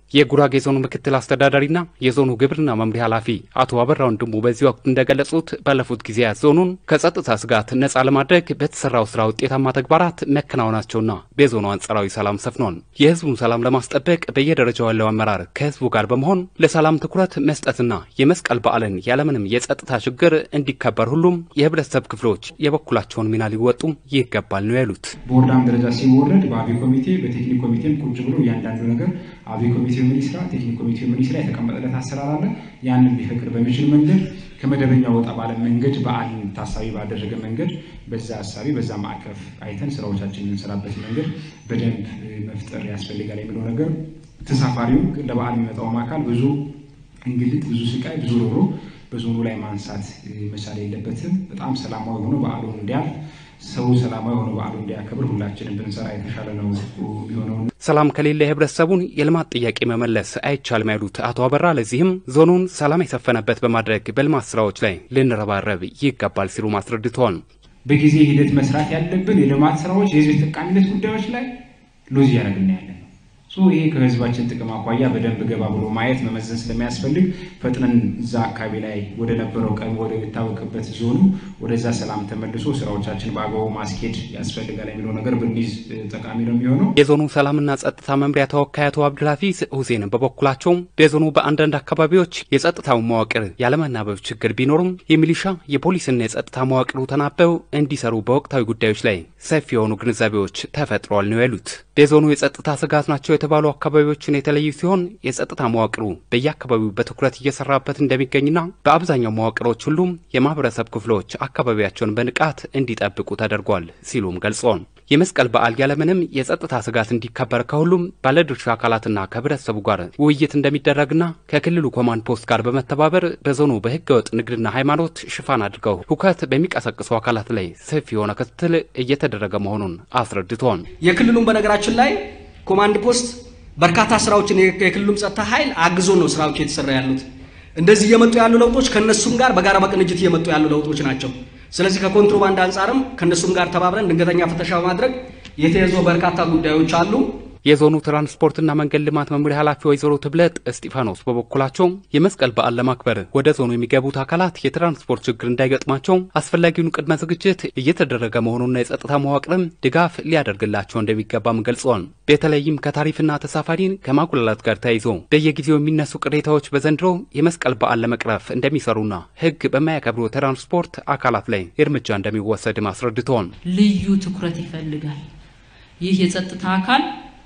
የጉራጌ ዞኑ ምክትል አስተዳዳሪና የዞኑ ግብርና መምሪያ ኃላፊ አቶ አበራ ወንድሙ በዚህ ወቅት እንደገለጹት ባለፉት ጊዜያት ዞኑን ከጸጥታ ስጋት ነጻ ለማድረግ በተሰራው ስራ ውጤታማ ተግባራት መከናወናቸውና በዞኑ አንጻራዊ ሰላም ሰፍኗል። የህዝቡን ሰላም ለማስጠበቅ በየደረጃው ያለው አመራር ከህዝቡ ጋር በመሆን ለሰላም ትኩረት መስጠትና የመስቀል በዓልን ያለምንም የጸጥታ ችግር እንዲከበር ሁሉም የህብረተሰብ ክፍሎች የበኩላቸውን ሚና ሊወጡ ይገባል ነው ያሉት። በወረዳም ደረጃ ሲወረድ በአብይ ኮሚቴ በቴክኒክ ኮሚቴም ቁጭ ብሎ እያንዳንዱ ነገር አብይ ኮሚቴ ምን ይስራ፣ ቴክኒክ ኮሚቴ ምን ይስራ የተቀመጠለት አሰራር አለ። ያንን ሊፈቅድ በሚችል መንገድ ከመደበኛ ወጣ ባለ መንገድ በዓልን ታሳቢ ባደረገ መንገድ በዛ ሀሳቢ በዛ ማዕቀፍ አይተን ስራዎቻችን የምንሰራበት መንገድ በደንብ መፍጠር ያስፈልጋል የሚለው ነገር ተሳፋሪው ለበዓል የሚመጣውም አካል ብዙ እንግልት፣ ብዙ ስቃይ፣ ብዙ ሮሮ በዞኑ ላይ ማንሳት መቻል የለበትም። በጣም ሰላማዊ ሆኖ በዓሉን እንዲያልፍ ሰው ሰላማዊ ሆኖ በዓሉ እንዲያከብር ሁላችንም ብንሰራ የተሻለ ነው የሚሆነው። ሰላም ከሌለ የህብረተሰቡን የልማት ጥያቄ መመለስ አይቻልም ያሉት አቶ አበራ ለዚህም ዞኑን ሰላም የሰፈነበት በማድረግ በልማት ስራዎች ላይ ልንረባረብ ይገባል ሲሉ አስረድተዋል። በጊዜ ሂደት መስራት ያለብን የልማት ስራዎች፣ የህዝብ ተጠቃሚነት ጉዳዮች ላይ ሎዝ እያደረግን ያለን ይሄ ከህዝባችን ጥቅም አኳያ በደንብ ገባ ብሎ ማየት መመዘን ስለሚያስፈልግ ፈጥነን እዛ አካባቢ ላይ ወደ ነበረው ቀን ወደ የሚታወቅበት ዞኑ ወደዛ ሰላም ተመልሶ ስራዎቻችን በአግባቡ ማስኬድ ያስፈልጋል የሚለው ነገር ብንይዝ ጠቃሚ ነው የሚሆነው። የዞኑ ሰላምና ጸጥታ መምሪያ ተወካይ አቶ አብዱልሀፊዝ ሁሴን በበኩላቸው በዞኑ በአንዳንድ አካባቢዎች የጸጥታው መዋቅር ያለመናበብ ችግር ቢኖሩም የሚሊሻ የፖሊስና የጸጥታ መዋቅሩ ተናበው እንዲሰሩ በወቅታዊ ጉዳዮች ላይ ሰፊ የሆኑ ግንዛቤዎች ተፈጥረዋል ነው ያሉት። የዞኑ የጸጥታ ስጋት ናቸው የተባሉ አካባቢዎችን የተለዩ ሲሆን የጸጥታ መዋቅሩ በየአካባቢው በትኩረት እየሰራበት እንደሚገኝና በአብዛኛው መዋቅሮች ሁሉም የማህበረሰብ ክፍሎች አካባቢያቸውን በንቃት እንዲጠብቁ ተደርጓል ሲሉም ገልጸዋል። የመስቀል በዓል ያለምንም የጸጥታ ስጋት እንዲከበር ከሁሉም ባለድርሻ አካላትና ከህብረተሰቡ ጋር ውይይት እንደሚደረግና ከክልሉ ኮማንድ ፖስት ጋር በመተባበር በዞኑ በህገወጥ ንግድና ሃይማኖት ሽፋን አድርገው ሁከት በሚቀሰቅሱ አካላት ላይ ሰፊ የሆነ ክትትል እየተደረገ መሆኑን አስረድተዋል። የክልሉም በነገራችን ላይ ኮማንድ ፖስት በርካታ ስራዎችን የክልሉም ጸጥታ ኃይል አግዞ ነው ስራዎች የተሰራ ያሉት። እንደዚህ እየመጡ ያሉ ለውጦች ከነሱም ጋር በጋራ በቅንጅት እየመጡ ያሉ ለውጦች ናቸው። ስለዚህ ከኮንትሮባንድ አንጻርም ከነሱም ጋር ተባብረን ድንገተኛ ፍተሻ በማድረግ የተያዙ በርካታ ጉዳዮች አሉ። የዞኑ ትራንስፖርትና መንገድ ልማት መምሪያ ኃላፊ ወይዘሮ ትብለጥ እስጢፋኖስ በበኩላቸው የመስቀል በዓል ለማክበር ወደ ዞኑ የሚገቡት አካላት የትራንስፖርት ችግር እንዳይገጥማቸው አስፈላጊውን ቅድመ ዝግጅት እየተደረገ መሆኑና የጸጥታ መዋቅርም ድጋፍ ሊያደርግላቸው እንደሚገባም ገልጸዋል። በተለይም ከታሪፍና ተሳፋሪን ከማጉላላት ጋር ተያይዞ በየጊዜው የሚነሱ ቅሬታዎች በዘንድሮ የመስቀል በዓል ለመቅረፍ እንደሚሰሩና ሕግ በማያከብሩ ትራንስፖርት አካላት ላይ እርምጃ እንደሚወሰድም አስረድተዋል። ልዩ ትኩረት ይፈልጋል። ይህ የጸጥታ አካል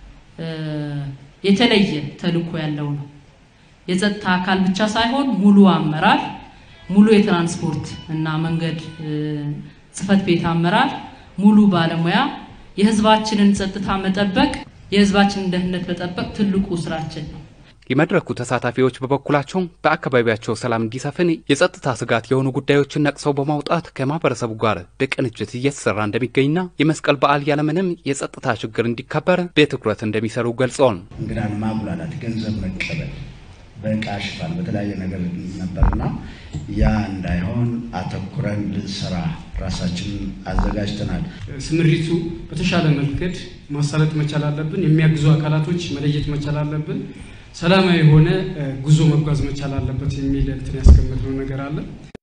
የተለየ ተልዕኮ ያለው ነው። የጸጥታ አካል ብቻ ሳይሆን ሙሉ አመራር፣ ሙሉ የትራንስፖርት እና መንገድ ጽሕፈት ቤት አመራር፣ ሙሉ ባለሙያ የህዝባችንን ጸጥታ መጠበቅ፣ የህዝባችንን ደህንነት መጠበቅ ትልቁ ስራችን ነው። የመድረኩ ተሳታፊዎች በበኩላቸው በአካባቢያቸው ሰላም እንዲሰፍን የጸጥታ ስጋት የሆኑ ጉዳዮችን ነቅሰው በማውጣት ከማህበረሰቡ ጋር በቅንጅት እየተሰራ እንደሚገኝና የመስቀል በዓል ያለምንም የጸጥታ ችግር እንዲከበር በትኩረት እንደሚሰሩ ገልጸዋል። እንግዳን ማጉላላት፣ ገንዘብ መቀበል በእቃ ሽፋን በተለያየ ነገር ነበርና ያ እንዳይሆን አተኩረን ልንሰራ ራሳችንን አዘጋጅተናል። ስምሪቱ በተሻለ መንገድ ማሳለጥ መቻል አለብን። የሚያግዙ አካላቶች መለየት መቻል አለብን። ሰላማዊ የሆነ ጉዞ መጓዝ መቻል አለበት የሚል እንትን ያስቀመጥነው ነገር አለ።